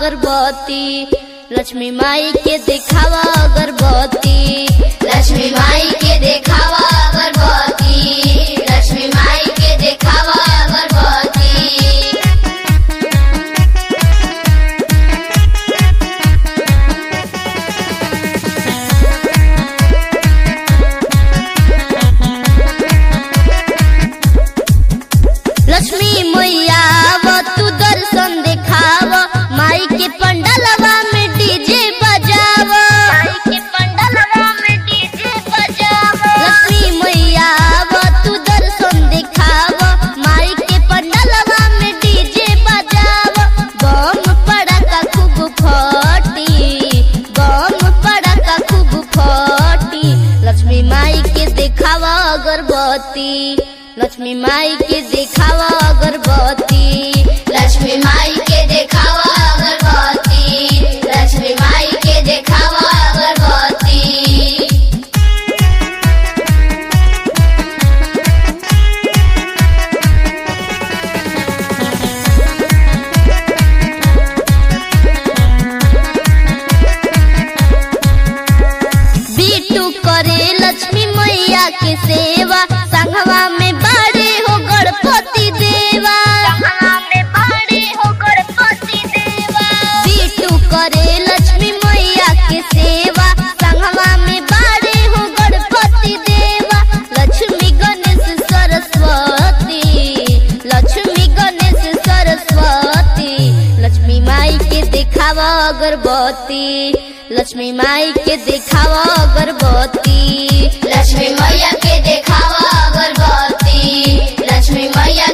अगरबत्ती लक्ष्मी माई के देखावा अगरबत्ती लक्ष्मी माई के देखावा अगरबत्ती लक्ष्मी माई के देखावा अगरबत्ती लक्ष्मी मैया वो तू दर्शन देखाव माई के पंडलवा में डीजे बजाव माई के पंडलवा में डीजे बजाव लक्ष्मी मैया वो तू दर्शन देखाव माई के पंडलवा में डीजे बजाव बम पड़का खूब फटी बम पड़का खूब फटी लक्ष्मी माई के देखावा अगरबत्ती लक्ष्मी माई के देखावा अगरबत्ती लक्ष्मी माई के देखावा अगरबत्ती लक्ष्मी माई के देखावा अगरबत्ती बीटू करे लक्ष्मी मैया के सेवा संघवा में बड़े हो गणपति देवा संघवा में बड़े हो गणपति देवा बीटू करे लक्ष्मी मैया के सेवा संघवा में बड़े हो गणपति देवा लक्ष्मी गणेश सरस्वती लक्ष्मी गणेश सरस्वती लक्ष्मी माई के देखावा अगरबत्ती लक्ष्मी माई के देखावा अगरबत्ती लक्ष्मी मैया के देखावा अगरबत्ती लक्ष्मी मैया